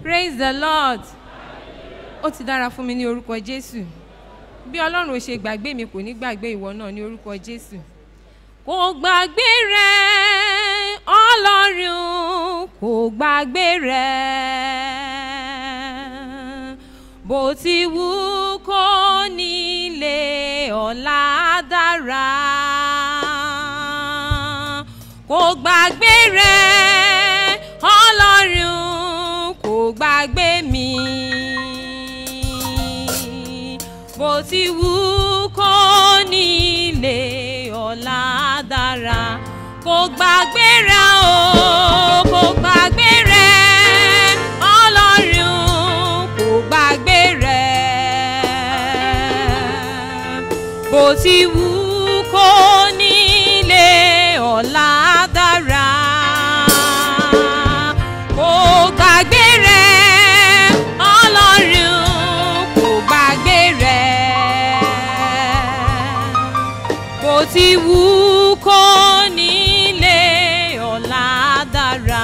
praise the lord ó ti dára fún mi ní orúkọ jésù bí ọlọ́run ò ṣe gbàgbé mi kò ní gbàgbé ìwọ náà ní orúkọ jésù kò gbàgbé rẹ ọlọ́run kò gbàgbé rẹ bó ti wù kó nílé ọ̀la dára kò gbàgbé rẹ ọlọ́run kò gbàgbé mi bó ti wù kó nílé ọ̀la dára kò gbàgbé rẹ o kò gbàgbé rẹ ọlọ́run kò gbàgbé rẹ bó ti wù kó nílé ọ̀la dára kò gbàgbé rẹ ọlọ́run kò gbàgbé rẹ bó ti wù kó nílé ọ̀la dára.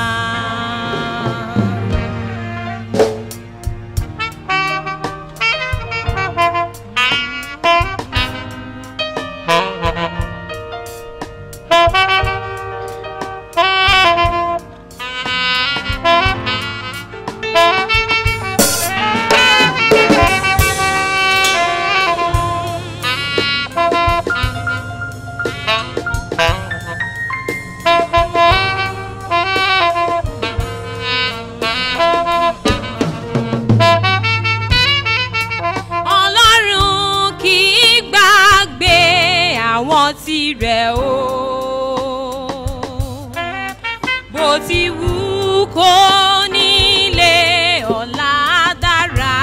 ọlọ́run kì í gbàgbé àwọn tirẹ̀ o bó ti wù kó nílé ọ̀la dára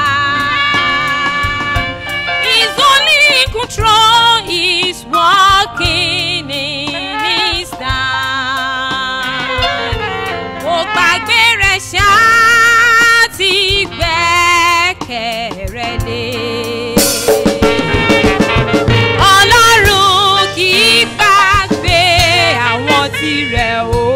He's only in control He's working in His time kò gbàgbé rẹ̀ ṣáá ti gbẹ́kẹ̀ rẹ̀ lé. ọlọ́run kì í gbàgbé àwọn tirẹ̀ o